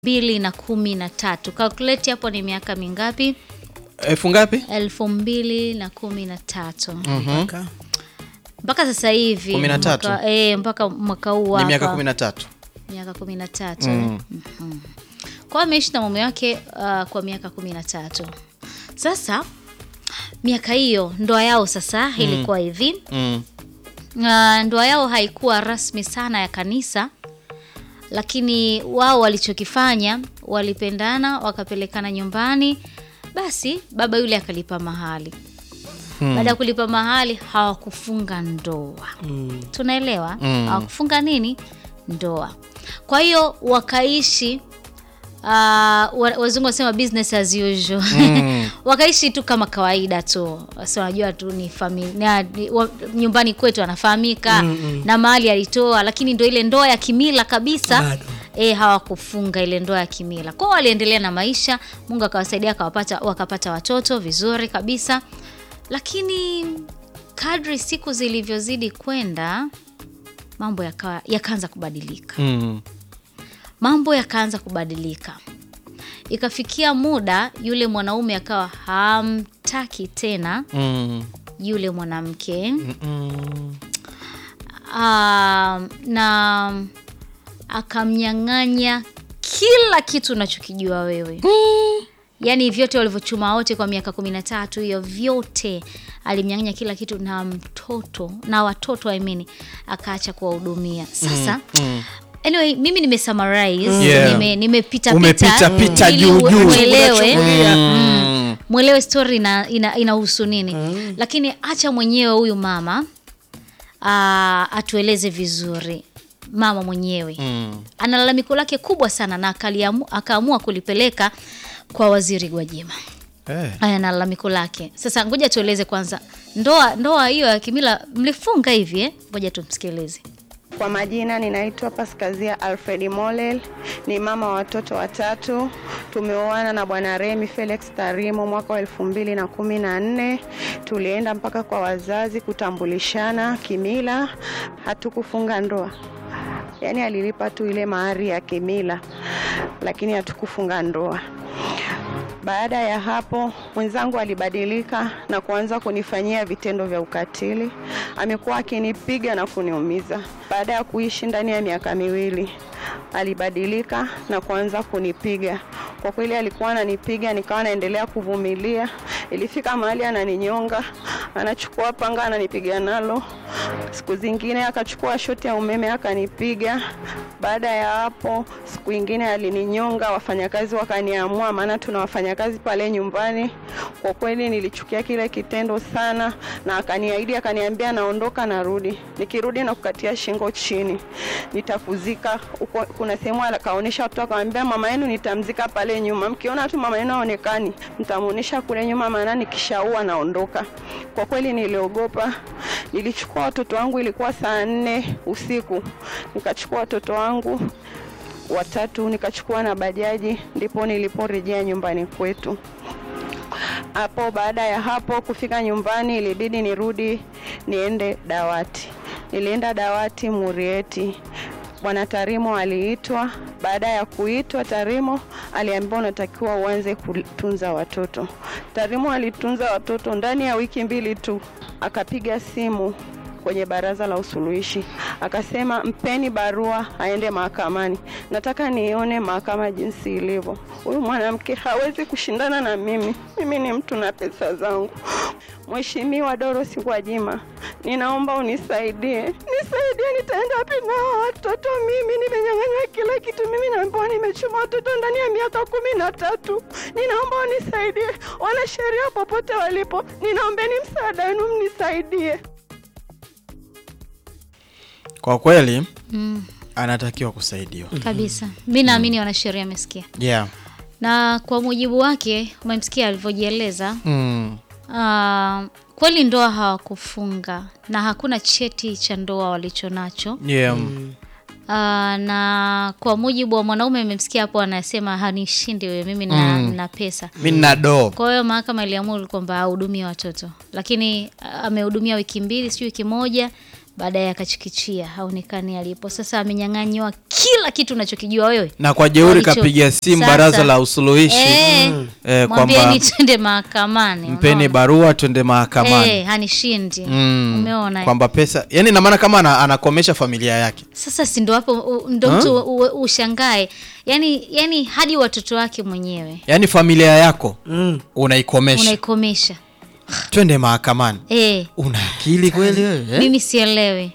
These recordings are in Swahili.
mbili na kumi na tatu. Calculate hapo ni miaka mingapi? elfu ngapi? elfu mbili na kumi na tatu Mpaka- mpaka sasa hivi Kumi na tatu? mwaka, eh, mpaka mwaka huu Ni miaka hapa. kumi na tatu. miaka kumi na tatu Mhm. kwa ameishi na mume wake uh, kwa miaka kumi na tatu sasa miaka hiyo ndoa yao sasa ilikuwa hivi Mm. uh, ndoa yao haikuwa rasmi sana ya kanisa lakini wao walichokifanya walipendana wakapelekana nyumbani basi baba yule akalipa mahali baada ya kulipa mahali hawakufunga ndoa tunaelewa Mm. hawakufunga nini ndoa kwa hiyo wakaishi uh, wa- wazungu wasema business as usual wakaishi tu kama kawaida tu si wanajua tu ni familia nyumbani kwetu anafahamika na mahali alitoa lakini ndo ile ndoa ya kimila kabisa Bado. e, hawakufunga ile ndoa ya kimila kwao waliendelea na maisha mungu akawasaidia akawapata wakapata watoto vizuri kabisa lakini kadri siku zilivyozidi kwenda mambo yakawa- yakaanza kubadilika Mm. mambo yakaanza kubadilika ikafikia muda yule mwanaume akawa hamtaki tena Mm. yule mwanamke Mm. Ah, na akamnyang'anya kila kitu unachokijua wewe yaani vyote walivyochuma wote kwa miaka kumi na tatu hiyo vyote alimnyang'anya kila kitu na mtoto na watoto I mean, akaacha kuwahudumia sasa Mm. anyway mimi nimesummarize Yeah. nime, nimepita Umepita pita ili juu juu. mwelewe Mm. mwelewe story ina, ina, inahusu nini lakini acha mwenyewe huyu mama aa, atueleze vizuri mama mwenyewe Mm. ana lalamiko lake kubwa sana na akaliamu- akaamua kulipeleka kwa waziri Gwajima. Eh. Aya, na lalamiko lake. Sasa ngoja tueleze kwanza, ndoa ndoa hiyo ya kimila mlifunga hivi eh? Ngoja tumsikilize. Kwa majina ninaitwa Paskazia Alfred Molel, ni mama wa watoto watatu. Tumeoana na bwana Remi Felix Tarimo mwaka wa elfu mbili na kumi na nne. Tulienda mpaka kwa wazazi kutambulishana kimila, hatukufunga ndoa. Yaani alilipa tu ile mahari ya kimila, lakini hatukufunga ndoa. Baada ya hapo mwenzangu alibadilika na kuanza kunifanyia vitendo vya ukatili. Amekuwa akinipiga na kuniumiza. Baada ya kuishi ndani ya miaka miwili, alibadilika na kuanza kunipiga. Kwa kweli alikuwa ananipiga, nikawa naendelea kuvumilia. Ilifika mahali ananinyonga, anachukua panga ananipiga nalo. Siku zingine akachukua shoti ya umeme akanipiga. Baada ya hapo, siku ingine alininyonga, wafanyakazi wakaniamua, maana tuna wafanyakazi pale nyumbani. Kwa kweli nilichukia kile kitendo sana, na akaniahidi, akaniambia naondoka, narudi, nikirudi na kukatia shingo chini, nitakuzika huko. Kuna sehemu akaonyesha watu, akamwambia mama yenu nitamzika pale nyuma, mkiona tu mama yenu aonekani, mtamuonesha kule nyuma, maana nikishaua naondoka. Kwa kweli niliogopa, nilichukua watoto wangu, ilikuwa saa nne usiku, nikachukua watoto wangu watatu nikachukua na bajaji, ndipo niliporejea nyumbani kwetu. Hapo baada ya hapo kufika nyumbani, ilibidi nirudi niende dawati. Nilienda dawati Murieti, bwana Tarimo aliitwa. Baada ya kuitwa, Tarimo aliambiwa unatakiwa uanze kutunza watoto. Tarimo alitunza watoto ndani ya wiki mbili tu, akapiga simu kwenye baraza la usuluhishi akasema, mpeni barua aende mahakamani, nataka nione mahakama jinsi ilivyo. Huyu mwanamke hawezi kushindana na mimi, mimi ni mtu na pesa zangu. Mheshimiwa Dorothy Gwajima, ninaomba unisaidie, nisaidie, nitaenda wapi na hawa watoto? Mimi nimenyang'anywa kila kitu, mimi naambiwa nimechuma watoto ndani ya miaka kumi na tatu. Ninaomba unisaidie, wanasheria popote walipo, ninaombeni msaada wenu, mnisaidie. Kwa kweli Mm, anatakiwa kusaidiwa. kabisa. Mi naamini wanasheria amesikia, Yeah. na kwa mujibu wake umemsikia alivyojieleza. Mm. Ah, kweli ndoa hawakufunga na hakuna cheti cha ndoa walicho nacho. Yeah. Ah, na kwa mujibu wa mwanaume amemsikia hapo anasema hanishindi wewe, mimi na, Mm. na pesa. Mi nina doo. Kwa hiyo mahakama iliamua kwamba ahudumie watoto, lakini ah, amehudumia wiki mbili, sio wiki moja. baadaye akachikichia haonekani alipo. Sasa amenyang'anywa kila kitu unachokijua wewe. na kwa jeuri Walicho- kapiga simu Sasa- baraza la usuluhishi Eh, eh, mwambieni kwamba twende mahakamani. mpeni unaona? barua twende mahakamani Eh, hanishindi. Mm. Umeona? eh? kwamba pesa yani ina maana kama ana, anakomesha familia yake Sasa si ndo hapo u- ndo mtu u- ushangae, yani, yani hadi watoto wake mwenyewe yaani familia yako Mm. unaikomesha unaikomesha. twende mahakamani Eh, una akili kweli wewe eh? mimi sielewi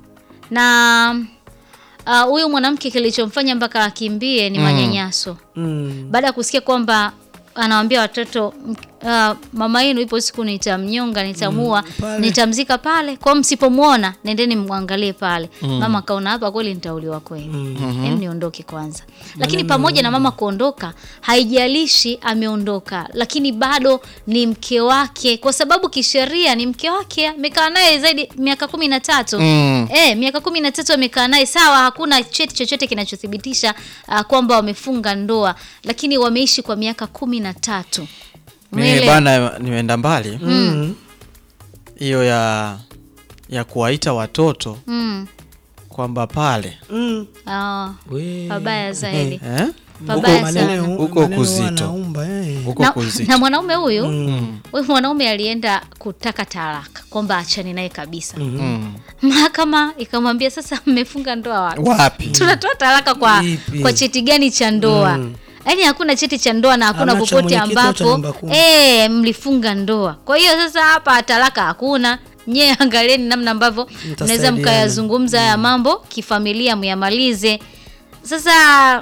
na ah, huyu mwanamke kilichomfanya mpaka akimbie ni manyanyaso Mm. baada ya kusikia kwamba anawambia watoto m- ah, mama yenu ipo siku nitamnyonga nitamua pale. nitamzika pale kwao msipomwona nendeni mwangalie pale mama akaona hapa kweli nitauliwa kweli Em, niondoke kwanza lakini pamoja na mama kuondoka haijalishi ameondoka lakini bado ni mke wake kwa sababu kisheria ni mke wake amekaa naye zaidi miaka kumi na tatu Mm. Eh, miaka kumi na tatu wamekaa naye sawa, hakuna cheti chochote kinachothibitisha uh, kwamba wamefunga ndoa, lakini wameishi kwa miaka kumi na tatu. mimi Umeelewa? bana nimeenda mbali Mm. hiyo ya ya kuwaita watoto Mm. kwamba pale Mm. Ah, We. pabaya zaidi. eh? Pabaya Maneno- sana. Huko maneno kuzito. wanaumba, eh. huko Na, kuzito na mwanaume huyu Mm. huyu mwanaume alienda kutaka talaka kwamba achane naye kabisa. mm. Mahakama ikamwambia sasa, mmefunga ndoa wapi? wapi tunatoa talaka kwa, Ipi? kwa cheti gani cha ndoa Mm. yaani hakuna cheti cha ndoa na hakuna Hamna cha popote mwenyekiti au cha ambapo namba kumi. e, mlifunga ndoa kwa hiyo sasa hapa talaka hakuna nyee angalieni namna ambavyo mnaweza Mtasaidiana. mkayazungumza haya mambo kifamilia myamalize sasa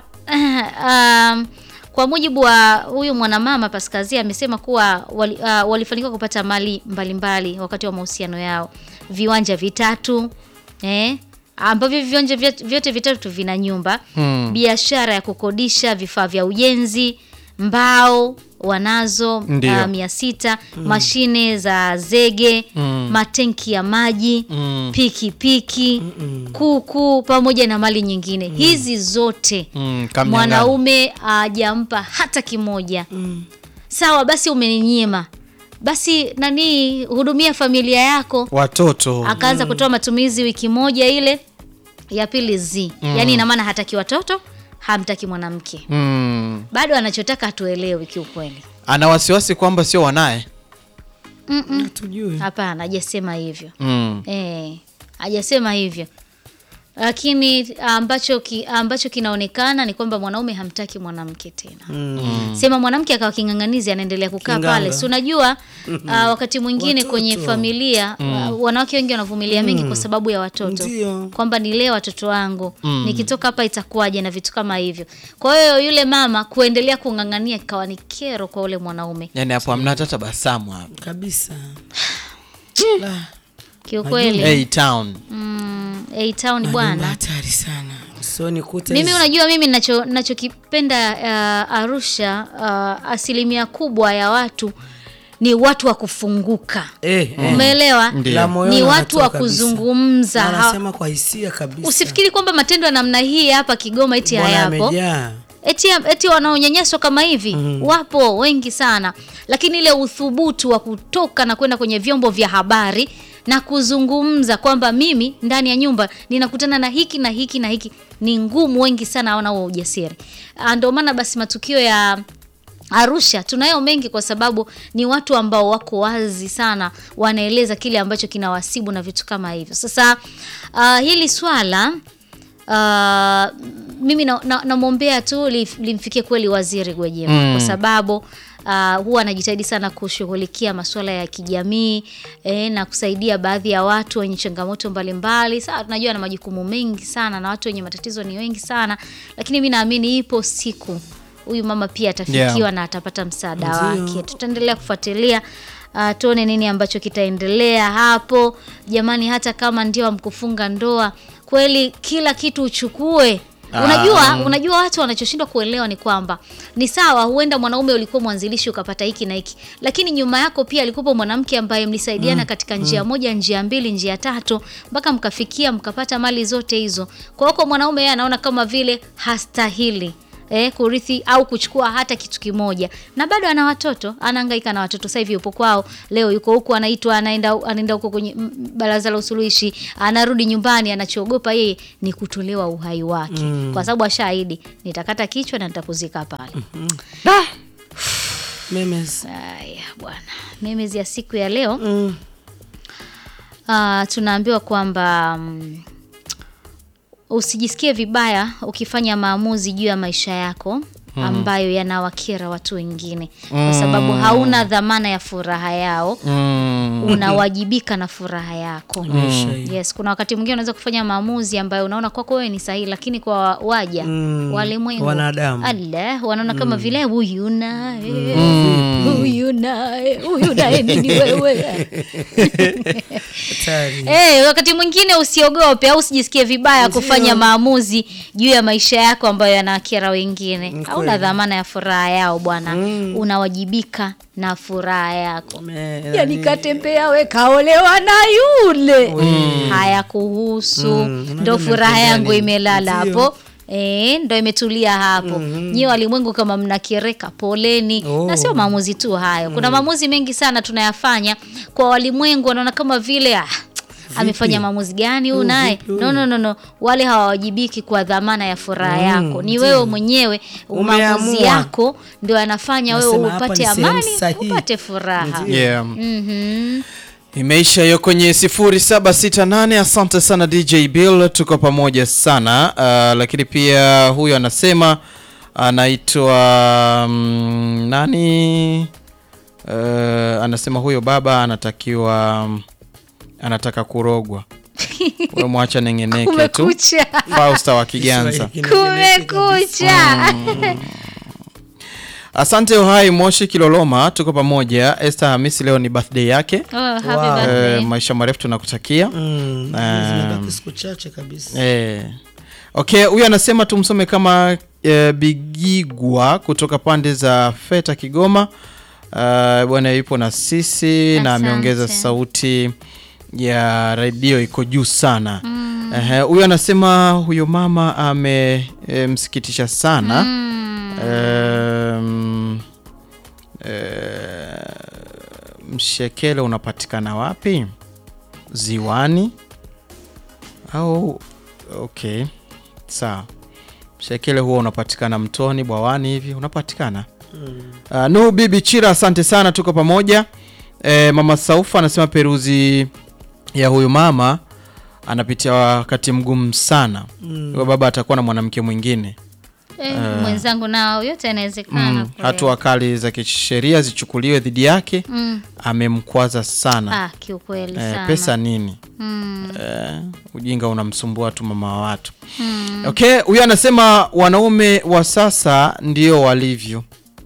um, kwa mujibu wa huyu mwanamama Paskazia amesema kuwa wali, uh, walifanikiwa kupata mali mbalimbali mbali wakati wa mahusiano yao, viwanja vitatu eh, ambavyo viwanja vyote, vyote vitatu vina nyumba Hmm. biashara ya kukodisha vifaa vya ujenzi, mbao wanazo Ndio. uh, mia sita mashine za zege Mm. matenki ya maji Mm. pikipiki kuku pamoja na mali nyingine hizi zote Mm, kamnyang'anya. mwanaume hajampa hata kimoja Mm. sawa basi umeninyima basi nani hudumia familia yako watoto akaanza kutoa matumizi wiki moja ile ya pili z yaani ina maana hataki watoto hamtaki mwanamke mm. bado anachotaka hatuelewi kiukweli ana wasiwasi kwamba sio wanaye Mm-mm. Hatujui. hapana hajasema hivyo mm. Eh, hajasema hivyo lakini ambacho ki, ambacho kinaonekana ni kwamba mwanaume hamtaki mwanamke tena Mm. sema mwanamke akawa king'ang'anizi anaendelea kukaa Kinganga. pale si unajua uh, wakati mwingine Watoto. kwenye familia uh, wanawake wengi wanavumilia mengi kwa sababu ya watoto Ndio. kwamba nilee watoto wangu nikitoka hapa itakuwaje na vitu kama hivyo kwa hiyo yule mama kuendelea kung'ang'ania ikawa ni kero kwa ule mwanaume yani hapo hamna hata tabasamu hapo Kabisa. La, kiukweli hey, town mm, A-Town majumba bwana hatari sana. Usoni kuta mimi hizi- unajua mimi nacho nachokipenda uh, Arusha uh, asilimia kubwa ya watu ni watu wa kufunguka eh, eh. umeelewa Ndio. La moyoni ni watu wanatoa wa kabisa. kuzungumza Na Ha- Wanasema kwa hisia kabisa. usifikiri kwamba matendo ya namna hii hapa Kigoma eti Bwana hayapo amejaa. eti, eti wanaonyanyaswa kama hivi wapo wengi sana lakini ile uthubutu wa kutoka na kwenda kwenye vyombo vya habari na kuzungumza kwamba mimi ndani ya nyumba ninakutana na hiki na hiki na hiki ni ngumu wengi sana hawana huo ujasiri Ah, ndio maana basi matukio ya Arusha tunayo mengi kwa sababu ni watu ambao wako wazi sana, wanaeleza kile ambacho kinawasibu na vitu kama hivyo. Sasa uh, hili swala uh, mimi namwombea na, namwombea tu lif- limfikie kweli Waziri Gwajima Mm. kwa sababu uh, huwa anajitahidi sana kushughulikia masuala ya kijamii eh, na kusaidia baadhi ya watu wenye changamoto mbalimbali. Sawa, tunajua na majukumu mengi sana na watu wenye matatizo ni wengi sana, lakini mi naamini ipo siku huyu mama pia atafikiwa Yeah. na atapata msaada Ndio. wake. Tutaendelea kufuatilia uh, tuone nini ambacho kitaendelea hapo. Jamani, hata kama ndio amkufunga ndoa kweli, kila kitu uchukue. Ah. Unajua, unajua watu wanachoshindwa kuelewa ni kwamba ni sawa, huenda mwanaume ulikuwa mwanzilishi ukapata hiki na hiki, lakini nyuma yako pia alikuwa mwanamke ambaye mlisaidiana katika njia moja, njia mbili, njia tatu, mpaka mkafikia mkapata mali zote hizo. Kwa hiyo kwa mwanaume yeye anaona kama vile hastahili eh, kurithi au kuchukua hata kitu kimoja, na bado ana watoto, anahangaika na watoto. Sasa hivi yupo kwao, leo yuko huku, anaitwa anaenda anaenda huko kwenye mm, baraza la usuluhishi, anarudi nyumbani, anachoogopa yeye ni kutolewa uhai wake, kwa sababu ashaahidi, nitakata kichwa na nitakuzika pale. Memes. Haya bwana, memes ya siku ya leo Mm. Ah, tunaambiwa kwamba mm, usijisikie vibaya ukifanya maamuzi juu ya maisha yako ambayo yanawakera watu wengine, kwa sababu hauna dhamana ya furaha yao, Mm. unawajibika na furaha yako. Maisha hii. Yes, kuna wakati mwingine unaweza kufanya maamuzi ambayo unaona kwako wewe ni sahihi, lakini kwa waja Mm, walimwengu wanadamu. Allah, wanaona kama vile huyu naye huyu naye huyu naye nini wewe Hatari. Eh, wakati mwingine usiogope au usijisikie vibaya kufanya maamuzi juu ya maisha yako ambayo yanakera wengine. Hauna dhamana ya furaha yao bwana, unawajibika na furaha yako. Me- Yani katembea we kaolewa na yule, hayakuhusu. Mm, Ndo unajua furaha umependa yangu nini? imelala Ndio. hapo. E, ndo imetulia hapo. Nyiwe walimwengu kama mnakereka, poleni. Oh. Na sio maamuzi tu hayo, kuna maamuzi mengi sana tunayafanya kwa walimwengu, wanaona kama vile ah, amefanya maamuzi gani huyu Huyu naye? vipi huyu? No, no, no, no. Wale hawawajibiki kwa dhamana ya furaha yako, ni wewe mwenyewe. Maamuzi Umeamua. yako ndio yanafanya wewe Nasema hapa upate ni sehemu amani, sahihi. upate furaha. Yeah. Mhm. Imeisha hiyo kwenye 0768. Asante sana DJ Bill, tuko pamoja sana. Uh, lakini pia huyu anasema anaitwa mm, nani? Uh, anasema huyo baba anatakiwa mm, anataka kurogwa. Wewe mwacha nengeneke tu. Kumekucha, Fausta wa Kiganza. Kiswahili kinaeleweka kabisa. kumekucha. Asante Uhai Moshi Kiloloma, tuko pamoja. Esther Hamisi leo ni birthday yake. Oh, happy Wow. birthday. Eh, maisha marefu tunakutakia. Mm, zimebaki siku chache kabisa. Eh. Okay, huyu anasema tumsome kama eh, Bigigwa kutoka pande za Feta Kigoma. Uh, bwana yupo na sisi na Asante. ameongeza sauti ya redio iko juu sana. Ehe, huyu anasema huyo mama amemsikitisha sana. Em, eh, mshekele unapatikana wapi? Ziwani au okay, sawa. Mshekele huwa unapatikana mtoni, bwawani hivi unapatikana. Uh, Nuhu Bibi Chira, asante sana, tuko pamoja. E, mama Saufa anasema peruzi ya huyu mama anapitia wakati mgumu sana. Huyo baba atakuwa na mwanamke mwingine. Eh, mwenzangu nao yote yanawezekana. Mm, kweli. hatua kali za kisheria zichukuliwe dhidi yake. Mm. Amemkwaza sana. Ah, kiukweli Eh, sana. pesa nini? Mm. Eh, ujinga unamsumbua tu mama wa watu. Okay, huyu anasema wanaume wa sasa ndio walivyo.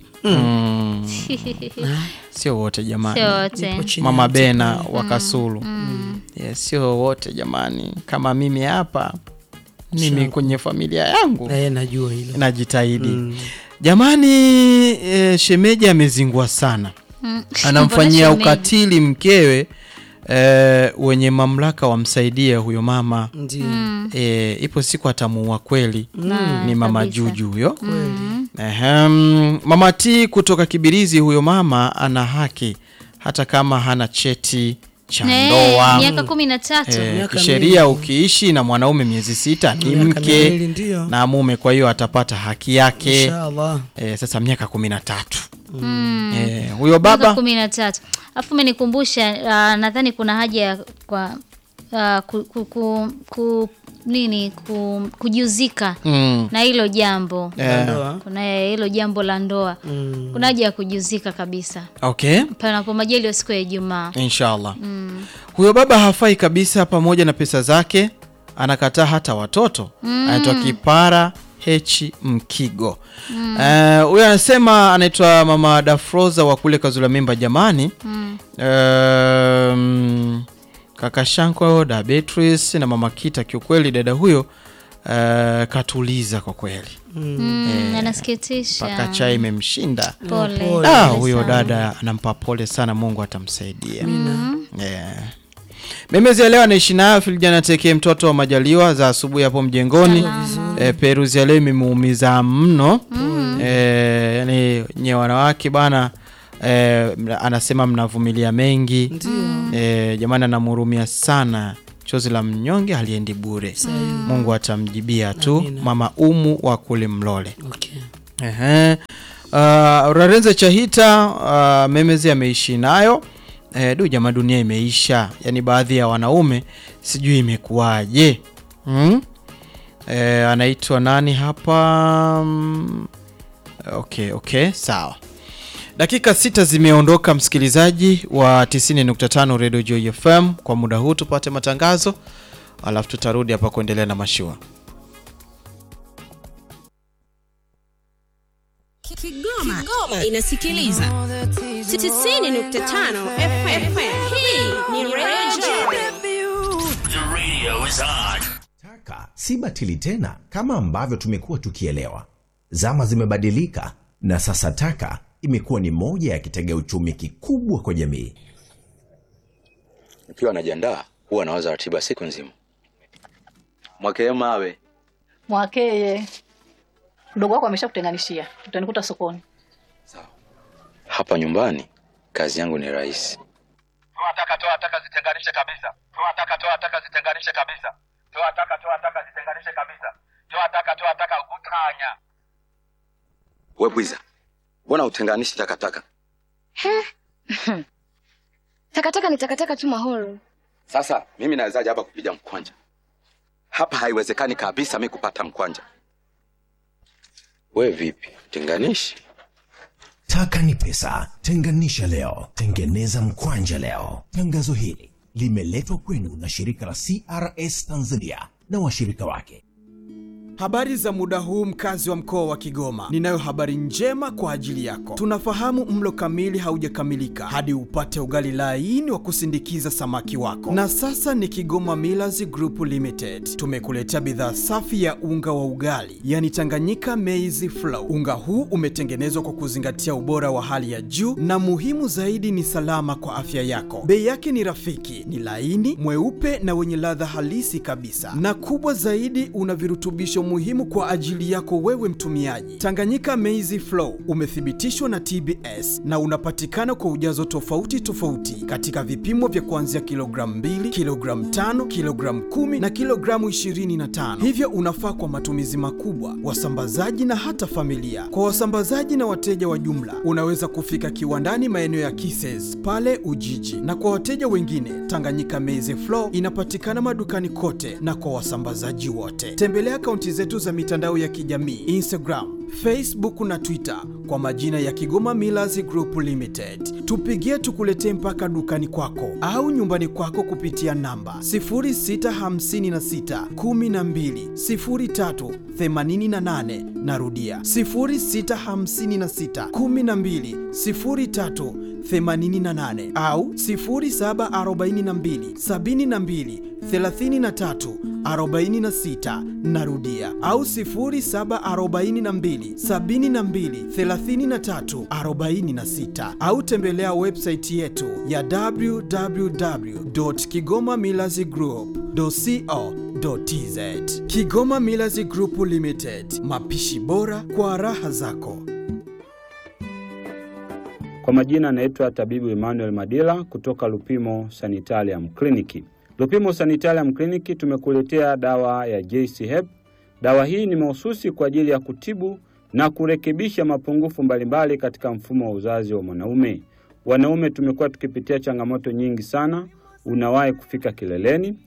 Mm. Sio wote jamani. Sio wote. Ipo chini Mama ya Bena wa Kasulu. Yes, sio wote jamani, kama mimi hapa, mimi kwenye familia yangu Eh, najua hilo. najitahidi jamani. E, shemeji amezingua sana, Mm. anamfanyia Mbona shemeji? ukatili mkewe. E, wenye mamlaka wamsaidie huyo mama. Ndio. E, ipo siku atamuua kweli. Ni mama kabisa. Juju huyo. Ehem, mama T kutoka Kibirizi, huyo mama ana haki hata kama hana cheti cha Eh, ndoa. miaka kumi na tatu. Eh, Miaka kisheria ukiishi na mwanaume miezi sita ni Miaka mke miwili ndio. na mume, kwa hiyo atapata haki yake. Inshallah. Eh, sasa miaka kumi na tatu eh, huyo Miaka baba kumi na tatu. Alafu umenikumbusha uh, nadhani kuna haja ya kwa uh, ku, ku, ku, ku, nini ku, kujiuzika mm, na hilo jambo eh, Ndoa. kuna hilo jambo la ndoa Mm. kuna haja ya kujiuzika kabisa okay panapo majaliwa siku ya Ijumaa. inshallah huyo baba hafai kabisa pamoja na pesa zake anakataa hata watoto anaitwa kipara hechi mkigo Eh, huyo anasema anaitwa mama dafroza wa kule kazula mimba jamani um, kaka shanko da beatrice na mama kita kiukweli dada huyo eh, katuliza kwa kweli Mm, anasikitisha. mpaka chai imemshinda Pole. Pole. Ah, Pole huyo sana. dada anampa pole sana, Mungu atamsaidia. Yeah. Memezi ya leo anaishi nayo Filjana Tekee, mtoto wa Majaliwa za asubuhi hapo mjengoni. E, Peruzi ya leo imemuumiza mno e, yani nye wanawake bana e, anasema mnavumilia mengi e, jamani, anamhurumia sana. Chozi la mnyonge haliendi bure, Mungu atamjibia tu. Amina. Mama Umu wa kule Mlole. Okay. Ehe. Uh, Rarenze Chahita uh, Memezi ameishi nayo eh, du jamaa, dunia imeisha. Yaani baadhi ya wanaume sijui imekuwaje. hmm? Eh, anaitwa nani hapa? Mm, Okay, okay, sawa. Dakika sita zimeondoka, msikilizaji wa 90.5 Radio Joy FM. Kwa muda huu tupate matangazo, alafu tutarudi hapa kuendelea na mashua. Kigoma, Kigoma inasikiliza 90.5 FM. Hii ni Radio Taka si batili tena kama ambavyo tumekuwa tukielewa. Zama zimebadilika na sasa taka imekuwa ni moja ya kitega uchumi kikubwa kwa jamii. Nikiwa najiandaa huwa nawaza ratiba siku nzima. Mwakee mawe Mwakeye, mdogo wako ameshakutenganishia, utanikuta sokoni. hapa nyumbani, kazi yangu ni rahisi. toa taka toa taka zitenganishe kabisa toa taka toa taka zitenganishe kabisa toa taka toa taka zitenganishe kabisa toa taka toa taka utanya We bwiza, mbona utenganishi takataka? Takataka ni takataka tu mahoro. Sasa mimi nawezaje hapa kupiga mkwanja? Hapa haiwezekani kabisa mi kupata mkwanja. We vipi, tenganishi? Taka ni pesa, tenganisha leo, tengeneza mkwanja leo. Tangazo hili limeletwa kwenu na shirika la CRS Tanzania na washirika wake. Habari za muda huu mkazi wa mkoa wa Kigoma. Ninayo habari njema kwa ajili yako. Tunafahamu mlo kamili haujakamilika hadi upate ugali laini wa kusindikiza samaki wako. Na sasa ni Kigoma Millers Group Limited. Tumekuletea bidhaa safi ya unga wa ugali, yani Tanganyika Maize Flour. Unga huu umetengenezwa kwa kuzingatia ubora wa hali ya juu na muhimu zaidi ni salama kwa afya yako. Bei yake ni rafiki, ni laini, mweupe na wenye ladha halisi kabisa. Na kubwa zaidi una virutubisho muhimu kwa ajili yako wewe mtumiaji. Tanganyika Maize Flour umethibitishwa na TBS na unapatikana kwa ujazo tofauti tofauti katika vipimo vya kuanzia kilogramu 2, kilogramu 5, kilogramu 10 na kilogramu 25. Hivyo unafaa kwa matumizi makubwa, wasambazaji na hata familia. Kwa wasambazaji na wateja wa jumla, unaweza kufika kiwandani maeneo ya Kises pale Ujiji, na kwa wateja wengine, Tanganyika Maize Flour inapatikana madukani kote na kwa wasambazaji wote. Tembelea akaunti zetu za mitandao ya kijamii Instagram, Facebook na Twitter kwa majina ya Kigoma Millers Group Limited. Tupigie tukuletee mpaka dukani kwako au nyumbani kwako kupitia namba 0656 12 03 88. Narudia 0656 12 03 88 au 0742 72 33 46 narudia au 0742 72 33 46 au tembelea website yetu ya www.kigomamillazgroup.co.tz Kigoma Millers Group Limited, mapishi bora kwa raha zako. Kwa majina anaitwa tabibu Emmanuel Madila kutoka Lupimo Sanitarium Clinic. Lupimo Sanitarium Clinic tumekuletea dawa ya JC Hep. Dawa hii ni mahususi kwa ajili ya kutibu na kurekebisha mapungufu mbalimbali katika mfumo wa uzazi wa mwanaume. Wanaume tumekuwa tukipitia changamoto nyingi sana. Unawahi kufika kileleni,